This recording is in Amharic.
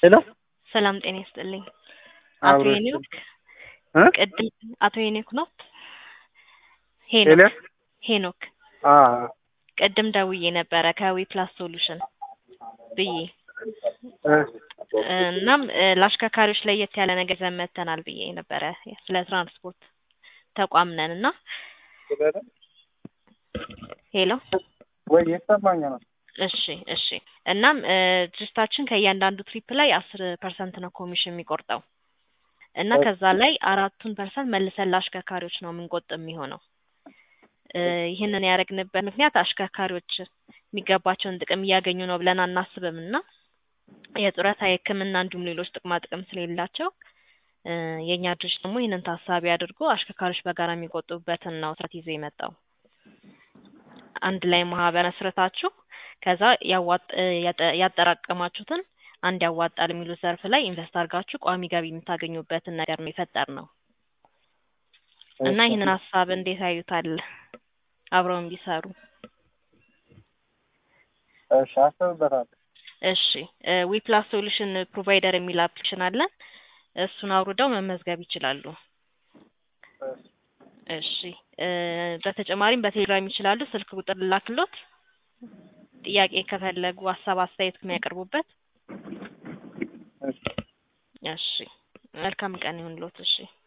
ሄሎ ሰላም ጤና ይስጥልኝ። አቶ አብሮ ሄኖክ እ ቅድም አቶ ሄኖክ ነው? ሄሎ ሄኖክ ሄኖክ አ ቅድም ደውዬ ነበረ ከዊ ፕላስ ሶሉሽን ብዬ እ እናም እ ለአሽከርካሪዎች ለየት ያለ ነገር ይዘን መጥተናል ብዬ ነበረ ስለ ትራንስፖርት ተቋም ነን እና ሄሎ ወይ የተሰማኝ ነው። እሺ እሺ እናም እ ድርጅታችን ከእያንዳንዱ ትሪፕ ላይ አስር ፐርሰንት ነው ኮሚሽን የሚቆርጠው እና ከዛ ላይ አራቱን ፐርሰንት መልሰን ለአሽከርካሪዎች ነው የምንቆጥብ የሚሆነው እ ይህንን ያደረግንበት ምክንያት አሽከርካሪዎች የሚገባቸውን ጥቅም እያገኙ ነው ብለን አናስብም እና የጡረታ የሕክምና እንዲሁም ሌሎች ጥቅማ ጥቅም ስለሌላቸው እ የእኛ ድርጅት ደግሞ ይህንን ታሳቢ አድርጎ አሽከርካሪዎች በጋራ የሚቆጥቡበትን ነው ስርዓት ይዞ የመጣው አንድ ላይ ማህበር መስረታችሁ ከዛ ያዋጥ እ ያጠ- ያጠራቀማችሁትን አንድ ያዋጣል የሚሉት ዘርፍ ላይ ኢንቨስት አድርጋችሁ ቋሚ ገቢ የምታገኙበትን ነገር ነው የፈጠር ነው እና ይህንን ሀሳብ እንዴት ያዩታል? አብረውን ቢሰሩ እሺ አስብበታለሁ። እሺ ዊ ፕላስ ሶሉሽን ፕሮቫይደር የሚል አፕሊኬሽን አለን። እሱን አውርደው መመዝገብ ይችላሉ። እሺ እ በተጨማሪም በቴሌግራም ይችላሉ። ስልክ ቁጥር ላክሎት ጥያቄ ከፈለጉ ሀሳብ አስተያየት የሚያቀርቡበት። እሺ እሺ መልካም ቀን ይሁንልዎት። እሺ